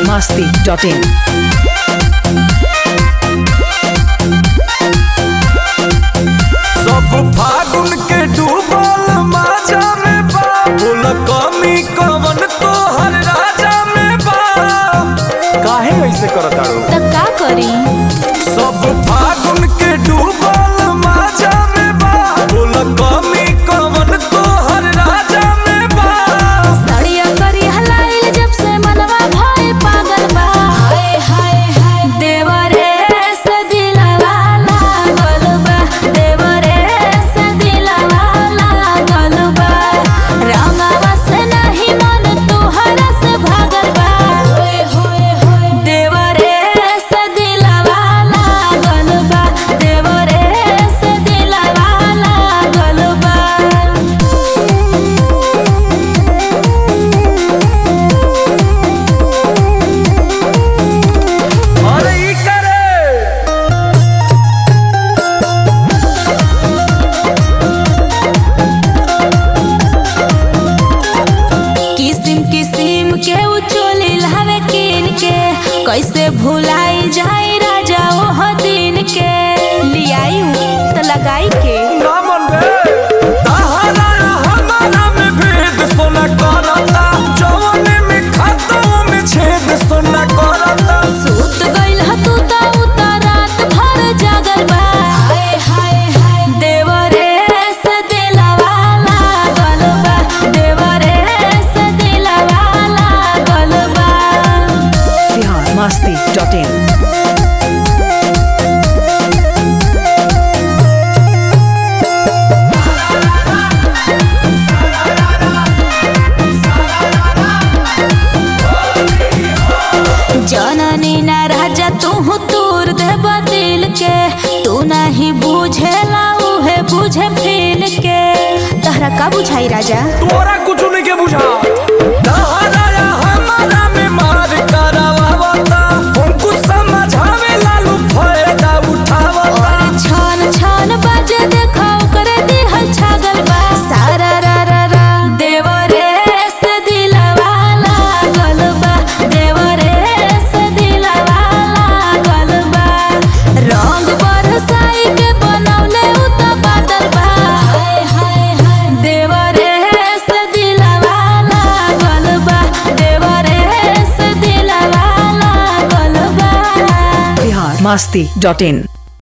masti.in. सब फागुन के डूबल माजा में बा बोल कमी कवन तोहर राजा में बा काहे ऐसे करताड़ू त का करी सब फागुन के डूबल माजा में बा बोल कमी कवन तोहर राजा में बा सड़िया करी हलाइल जब से मनवा भइल पागल बा हाय हाय हाय देवरे से दिलवा लागल बा देवरे से दिलवा लागल बा रंगवा से नहीं मन तुहरा से भागल बा होय होय होय देवरे से दिलवा लागल बा देवरे से दिलवा लागल बा अरे ई करे किसिम किसिम के उचोली लावे किन के कैसे भुलाई जाई राजा ओह दिन के लियाई तो लगाई के ना मन बे तहरा हमारा में भेद सोना करता जवानी में खाता में छेद सोना करता सूत गइल ह तू त उतरात भर जागल बा हाय हाय हाय देवरे से दिलवा लागल बा देवरे से दिलवा लागल बा Bihar masti.in. जननी ना राजा तू तूर दे दिल के तू नहीं बुझेला उहे बुझे फील के तहरा का बुझाई राजा तोरा कुछ नहीं के बुझा तहरा हमारा में मार करावता हमको समझावे लालू फायदा उठावता और छन छन बाजे देखो करे दिहल छागल बा सारा रा रा रा देवरे से दिलवा लागल बा देवरे से दिलवा लागल बा रंग बरसाई के बनौले उ त बादल बा हाय हाय हाय देवरे से दिलवा लागल बा देवरे से दिलवा लागल बा Bihar masti.in.